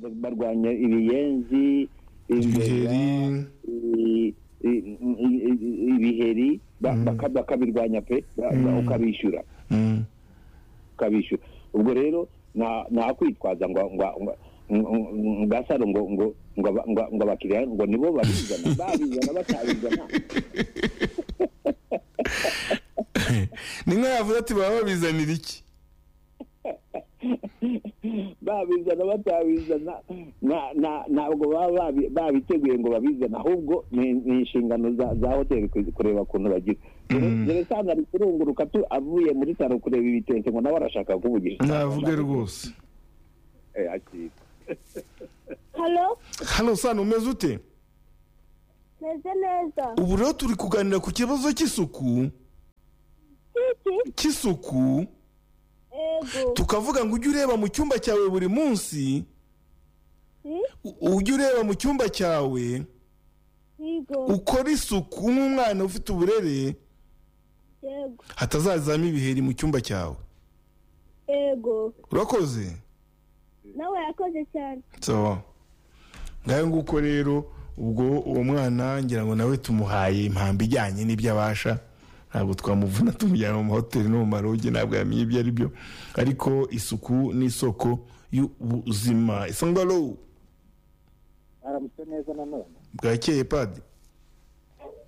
barwanya ibiyenzi ibiheri ibiheri ba- baka- bakabirwanya pe ba- ba- ukabishyura Mm. ukabishyura ubwo rero nta- nta kwitwaza ngo ngo- ngo- ngo- ngo gasaro ngo ngo ngo aba- ngo- ngo abakiriya ngo nibo babizana babizana batabizana ni nka yavuze ati baba babizanira iki babizana batabizana na- na- ntabwo baba babi- babiteguye ngo babizane ahubwo ni ni inshingano za za hoteli ku- kureba ukuntu bagira dore sanga ari kurunguruka tu avuye muri saro kureba ibitente ngo nawe arashaka kuvugisha navuge rwose Eh, akira. halo hano sano umeze ute meze neza ubu rero turi kuganira ku kibazo cy'isuku kiki cy'isuku ego tukavuga ngo ujye ureba mu cyumba cyawe buri munsi si u- ujye ureba mu cyumba cyawe yego ukora isuku nk'umwana ufite uburere yego hatazazamo ibiheri mu cyumba cyawe ego urakoze nawe yakoze cyane sawa ngayo nguko rero ubwo uwo mwana ngira ngo nawe tumuhaye impamba ijyanye n'ibyo abasha ntabwo twamuvuna tumujyana mu mahoteli no mu marogi ntabwo yamenye ibyo ari byo ariko isuku ni isoko y'ubuzima isangalo aramutse neza nanone bwakeye padi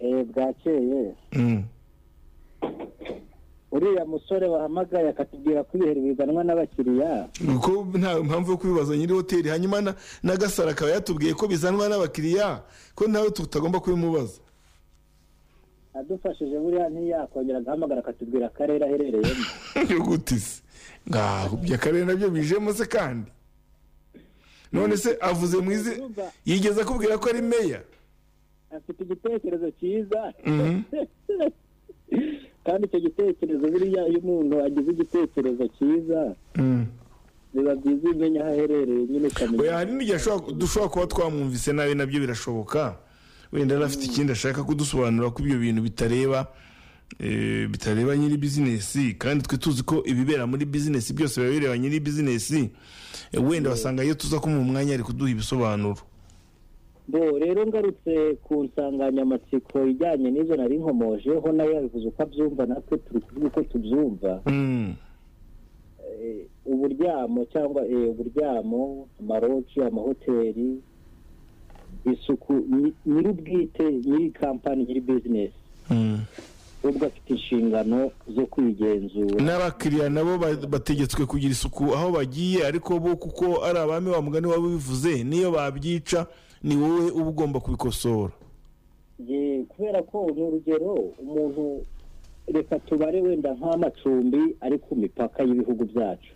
eh bwakeye Mm. uriya musore wahamagaye akatubwira ko ibiheri bizanwa n'abakiriya ko nta mpamvu yo kubibaza nyiri hoteli hanyuma na- na gasara akaba yatubwiye ko bizanwa n'abakiriya ko nawe tutagomba kubimubaza adufashije buriya ntiyakongera agahamagara akatubwira akarere aherereyemo yo gute se ngaho ibyo akarere nabyo bijemo se kandi none se avuze mu izi yigeze akubwira ko ari meya afite igitekerezo cyiza Mhm. kandi icyo gitekerezo buriya iyo umuntu agize igitekerezo cyiza biba byiza iyo umenya aho aherereye nyine oya ukamenya hari n'igihe ashobora- dushobora kuba twamwumvise nabi nabyo birashoboka wenda yari afite ikindi ashaka kudusobanura ko ibyo bintu bitareba eh, bitareba nyiri bizinesi kandi twe tuzi ko ibibera muri bizinesi byose biba bireba nyiri bizinesi Eh, wenda wasanga iyo tuza kumuha umwanya ari kuduha ibisobanuro bo rero ngarutse ku nsanganyamatsiko ijyanye n'izo nari nkomojeho nawe yabivuze uko abyumva natwe turi kuvuga uko tubyumva Mm. eh, uburyamo cyangwa eh, uburyamo amaroji amahoteli isuku nyi- nyir'ubwite nyiri kampani nyiri bizinesi Mm. ubwo afite inshingano zo kwigenzura n'abakiriya nabo ba- bategetswe kugira isuku aho bagiye ariko bo kuko ari abami wa mugani waba bivuze niyo babyica ni wowe uba ugomba kubikosora Ye, kubera ko ni urugero umuntu reka tubare wenda nk'amacumbi ari ku mipaka y'ibihugu byacu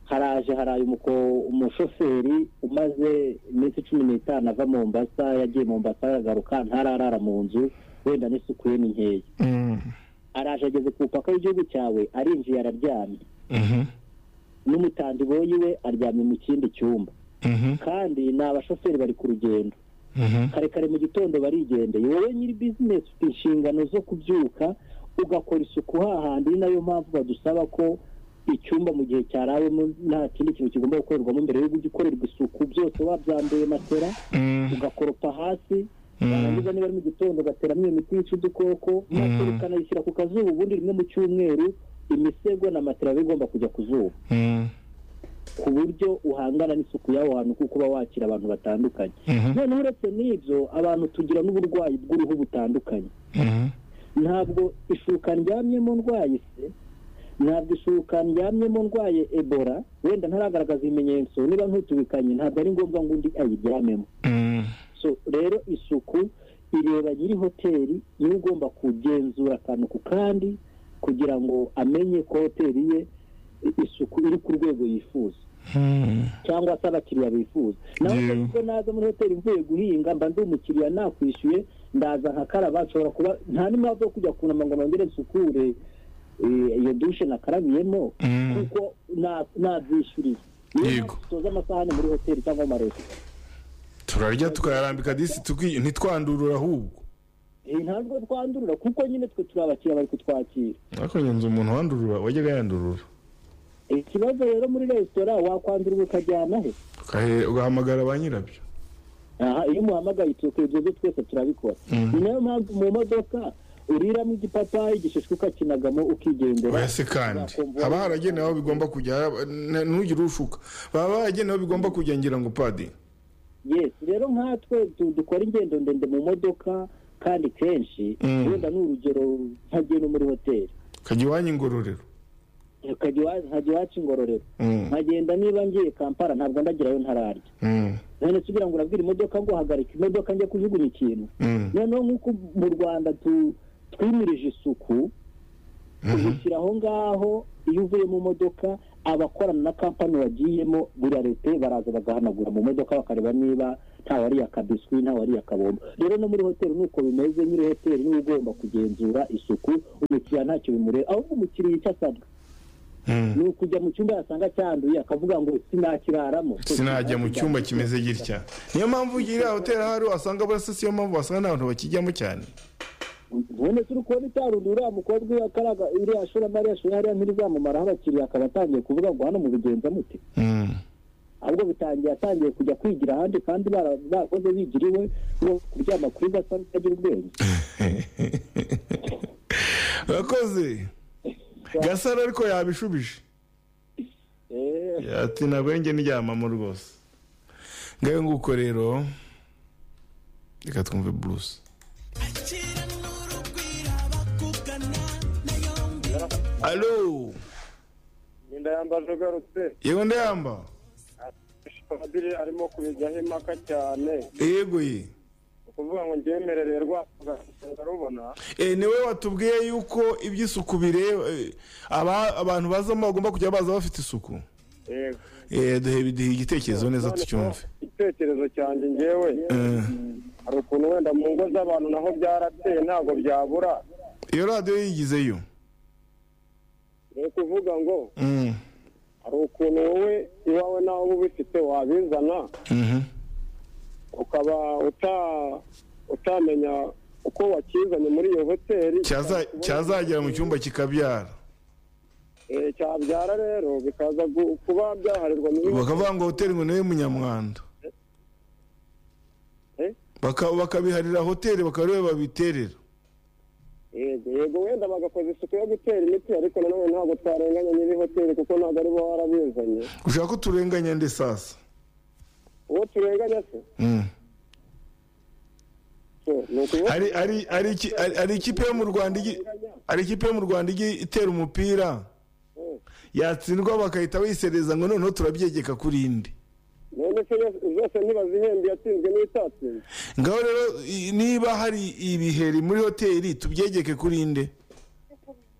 haraje haraye umuko umushoferi umaze iminsi cumi n'itanu ava mombasa yagiye mombasa yagaruka ntararara mu nzu wenda n'isuku ye ni nkeya araje ageze ku mupaka w'igihugu cyawe arinjiye araryamye n'umutambi boyiwe aryamye mu kindi cyumba kandi ni abashoferi bari ku rugendo kare kare mu gitondo barigendeye wowe nyiri bizinesi ufite inshingano zo kubyuka ugakora isuku hahandi ni nayo mpamvu badusaba ko icyumba mu gihe cyarawemo nta kindi kintu kigomba gukorerwamo mbere yo gukorerwa isuku byose wabyambuye matera ugakoropa hasi warangiza niba ari mu gitondo ugateramo iyo miti yica udukoko matera ukanayishyira ku kazuba ubundi rimwe mu cyumweru imisego na matera biba bigomba kujya ku zuba ku buryo uhangana n'isuku y'aho hantu kuko uba wakira abantu batandukanye noneho uretse n'ibyo abantu tugira n'uburwayi bw'uruhu butandukanye ntabwo ishuka ndyamyemo ndwaye se ntabwo ishuka ndyamyemo ndwaye ebola wenda ntaragaragaza ibimenyetso niba ntutubikanye ntabwo ari ngombwa ngo undi ayiryamemo so rero isuku ireba nyiri hoteli niwe ugomba kugenzura akantu ku kandi kugira ngo amenye ko hoteli ye i- isuku iri ku rwego yifuza cyangwa se abakiriya bifuza nawe Yewe. ubwo naza muri hoteli mvuye guhinga mba ndi umukiriya nakwishyuye ndaza nkakaraba nshobora kuba nta n'impamvu yo kujya kunama ngo nongere nsukure eh, iyo dushe nakarabiyemo Mm. kuko na- nabyishyuriye niyo Yego. mpamvu dutoza amasahani muri hoteli cyangwa amaresitora turarya tukayarambika disi tuki- ntitwandurure ahubwo Eh, ntabwo twandurura kuko nyine twe turi abakiriya bari kutwakira ariko ngenzi umuntu wandurura wajyaga yandurura ikibazo rero muri resitora wakwandurura ukajyana he ukahe- ugahamagara ba nyirabyo aha iyo muhamagaye tuko ibyo byo twese turabikora ni nayo mpamvu mu modoka uriramo igipapayi igishishwa ukakinagamo ukigendera oya se kandi haba haragenewe aho bigomba kujya haba- n- ntugire ushuka baba baragenewe aho bigomba kujya ngira ngo padiri yes rero nkatwe du- dukora ingendo ndende mu modoka kandi kenshi Mm. wenda ni urugero nkajya no muri hoteli ukajya iwanyu ingororero nkajya iwa- nkajya iwacu ingororero Mm, nkagenda niba ngiye kampala ntabwo ndagerayo ntararya mm, none se ugira ngo urabwira imodoka ngo hagarika imodoka njya kujugunya ikintu mm. noneho nk'uko mu rwanda tu- twimirije isuku tubishyira aho ngaho iyo uvuye mu modoka abakorana na kampani wagiyemo burarete baraza bagahanagura mu modoka bakareba niba ntawariye akabiswi ntawariye akabombo rero no muri hoteli nuko bimeze nyiri hoteli niba ugomba kugenzura isuku umukiriya ntacyo bimureba ahubwo umukiriya icyo asabwa Mm. ni ukujya mu cyumba yasanga cyanduye akavuga ngo sinakiraramo sinajya mu cyumba kimeze gitya niyo mpamvu iriya hoteli ahari wasanga burasasi iyo mpamvu wasanga nta bantu bakijyamo cyane none turi kubona itarundi uriya mukobwa iyo akaraga iriya shoramari yashoye hariya ntirizamumaraho abakiriya akaba atangiye kuvuga ngo hano mubigenza mute Mm. ahubwo bitangiye atangiye kujya kwigira ahandi kandi bara- barakoze bigira iwe no kuryama kuri gasa n'utagira ubwenge urakoze gasaro ariko yabishubije Eh, ati ntabwo njye ndyamamo rwose ngayo nguko rero reka twumve buruse alo Ninda yambaje ugarutse yego ndayamba padiri arimo kubijyaho impaka cyane yego ye ni ukuvuga ngo ngemerere rwanda rubona Eh, ni wowe watubwiye yuko iby'isuku bireba eh, aba- abantu bazamo bagomba kujya baza bafite isuku yego Eh, duhe duhe igitekerezo neza Noneho, tucyumve igitekerezo cyanjye ngewe Eh, hari ukuntu wenda mu ngo z'abantu naho byarateye ntabwo byabura iyo radiyo yigizeyo ni ukuvuga ngo Mm, hari ukuntu wowe iwawe nawe uba ubifite wabizana mhm. ukaba uta utamenya uko wakizanye muri iyo hoteli Cyaza- cyazagera mu cyumba kikabyara Eh, cyabyara rero bikaza gu- kuba byaharirwa muri bakavuga ngo hoteli ngo niwe munyamwanda Eh? Baka- bakabiharira hoteli bakaba ariwe babiterera yego yego wenda bagakoza isuku yo gutera imiti ariko nanone ntabwo twarenganya nyiri hoteli kuko ntabwo ari bo warabizanye ushaka ko turenganya nde sasa uwo turenganya se Mm. so, ni ukuvuga hari hari- hari iki- hari- hari ikipe yo mu rwanda igi- hari ikipe yo mu rwanda igi- itera umupira yatsindwa bakahita bayisereza ngo noneho turabyegeka kuri indi none se yose- zose ntibazihembe yatsinzwe n'itatsinzwe ngaho rero i- niba hari ibiheri muri hoteli tubyegeke kuri inde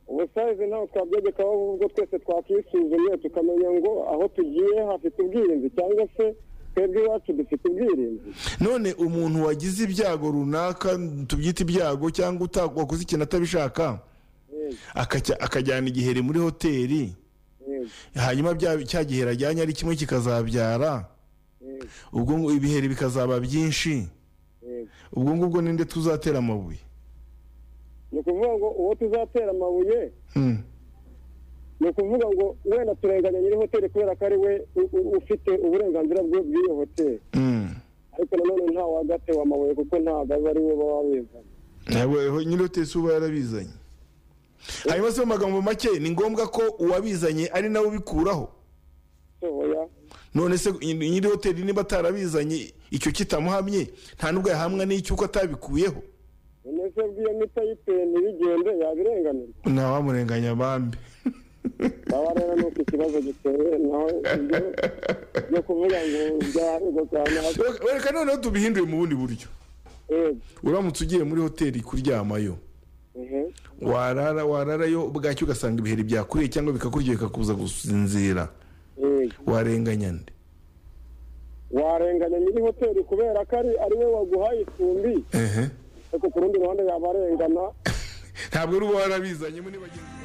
ubusayizi ntabwo twabyegekaho ubwo twese twakwisuzumye tukamenya ngo aho tugiye hafite ubwirinzi cyangwa se twebwe iwacu dufite ubwirinzi none umuntu wagize ibyago runaka tubyita ibyago cyangwa uta- wakoze ikintu atabishaka akajya- akajyana igiheri muri hoteli Yego, hanyuma bya- cya giheri ajyanye ari kimwe kikazabyara yego, ubwo ngo ibiheri bikazaba byinshi yego. ubwo ngubwo ninde tuzatera amabuye ni ukuvuga ngo uwo tuzatera amabuye Hmm. ni ukuvuga ngo wenda turenganya nyiri hoteli kubera ko ari we u- u- ufite uburenganzira bwe bw'iyo hoteli Hmm. ariko nanone nta wagatewe amabuye kuko ntabwo aba ari we baba babizanye ntabwo nyiri hoteli si uba yarabizanye hanyuma se mu magambo make ni ngombwa ko uwabizanye ari nawe ubikuraho so oya none se nyiri hoteli niba atarabizanye icyo kitamuhamye nta nubwo yahamwa n'icyuko atabikuyeho none se bw'iyo mita y'iteye ntibigende yabirenganirwa ntawamurenganya bambi baba rero ni uko ikibazo giteye naho ibyo byo kuvuga ngo byaharurwa cyane hasi reka noneho tubihinduye mu bundi buryo yego uramutse ugiye muri hoteli kuryamayo ehe warara wararayo bwacyo ugasanga ibiheri byakuriye cyangwa bikakurya bikakuza gusinzira yego warenganya nde warenganya nyiri hoteli kubera ko ari ari we waguhaye icumbi ehe ariko ku rundi ruhande yabarengana ntabwo ari uba warabizanyemo niba agiye